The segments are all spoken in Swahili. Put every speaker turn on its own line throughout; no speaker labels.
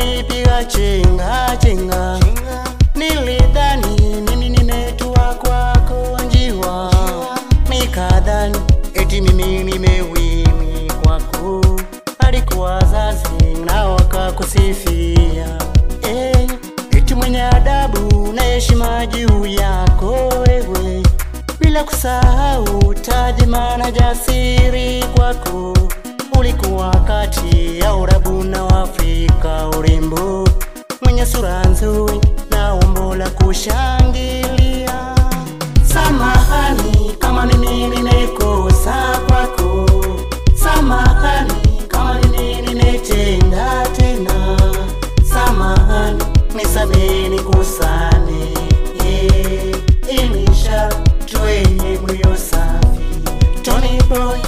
ukanipiga chenga chenga, nilidhani mimi nimetua kwako njiwa, nikadhani eti mimi nimewini kwako, alikuwa wazazi na wakakusifia eh, eti mwenye adabu na heshima juu yako wewe, bila kusahau taadhima na jasiri kwako ulikuwa kati ya Urabu na Afrika, urembo mwenye sura nzuri na umbo la kushangilia. Samahani kama mimi nimekosa kwako, samahani kama mimi nimetenda tena, samahani nisamehe nikusane, eh, ilisha twenye moyo safi, Tony Boy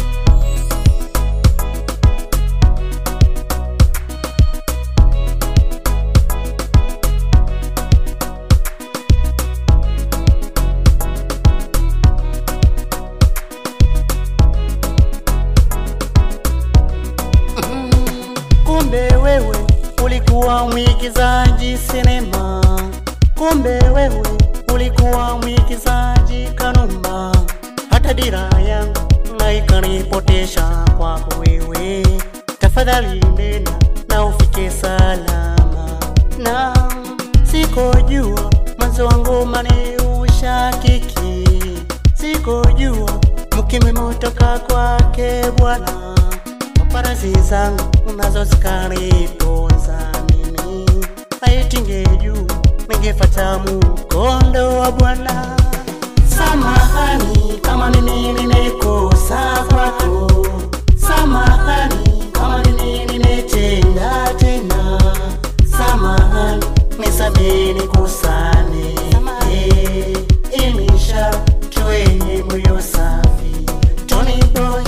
Kumbe wewe ulikuwa mwigizaji sinema, kumbe wewe ulikuwa mwigizaji Kanumba. Hata dira yangu na ikanipotesha kwako wewe. Tafadhali nena na ufike salama, na sikojua mwanzo wangu mani ushakiki, sikojua mkime motoka kwake Bwana paparazi zangu unazo zikaniponza mimi, aitinge juu ningefata mkondo wa Bwana. Samahani kama mimi nimekosa kwako, samahani kama mimi nimetenda tena, samahani nisamehe nikusane, eh, ilisha twenye moyo safi, Tony Boy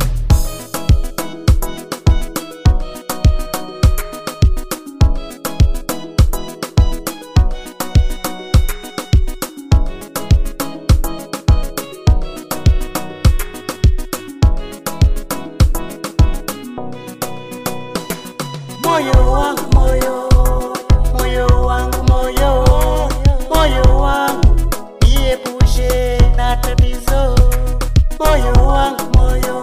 moyo wangu moyo moyo wangu moyo moyo wangu niepushe na tatizo moyo wangu moyo